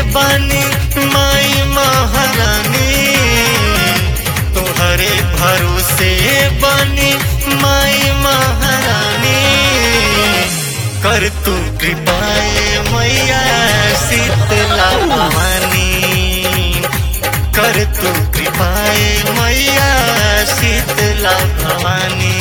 बानी माई महारानी तोहरे भरोसे बानी माई महारानी कर तू कृपाए मैया शीतला भवानी कर तू कृपाए मैया शीतला भवानी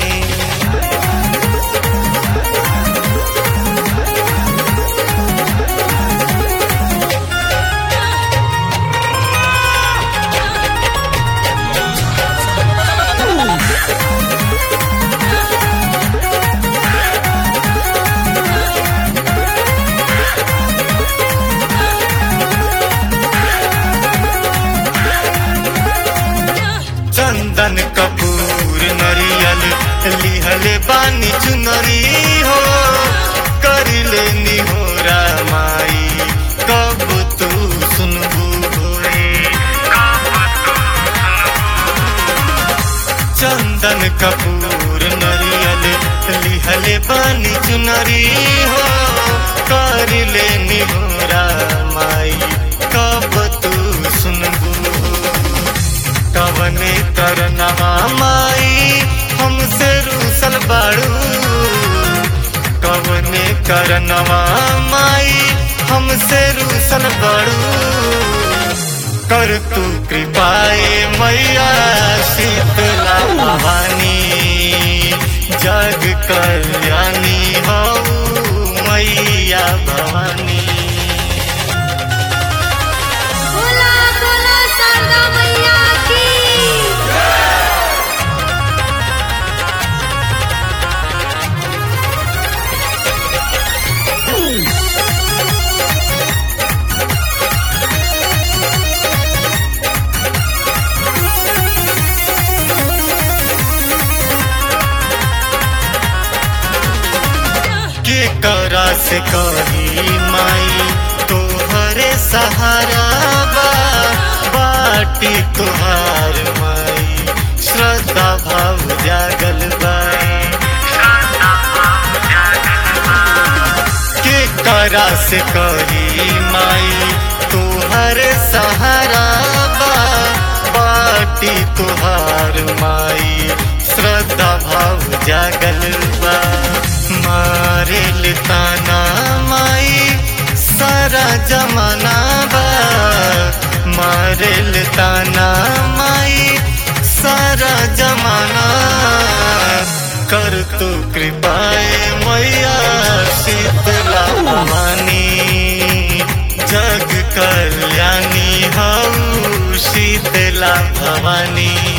चंदन कपूर नरियल लिहले बानी चुनरी हो कर लेनी हो रामाई कब तू सुनबू होए चंदन कपूर नरियल लिहले बानी चुनरी हो कर लेनी हो रामाई कब तू सुनबू कवने करनवा माई हमसे रूसल बाड़ू कवने करनवा माई हमसे रूसल बाड़ू कर तू कृपाए मैया शीतला भवानी जग कल्याणी हो मैया भवानी बोला बोला शारदा मैया की के करा से कही माई तोहरे सहारा बा बाटी तुहार माई श्रद्धा भाव जागल बाई के करा से कही माई तोहरे सहारा बा बाटी तुहार माई श्रद्धा भाव जागल बा मारे ताना माई सारा जमाना बा मारे ताना माई सारा जमाना कर तू कृपाए मैया शीतला भवानी जग कल्याणी हऊ शीतला भवानी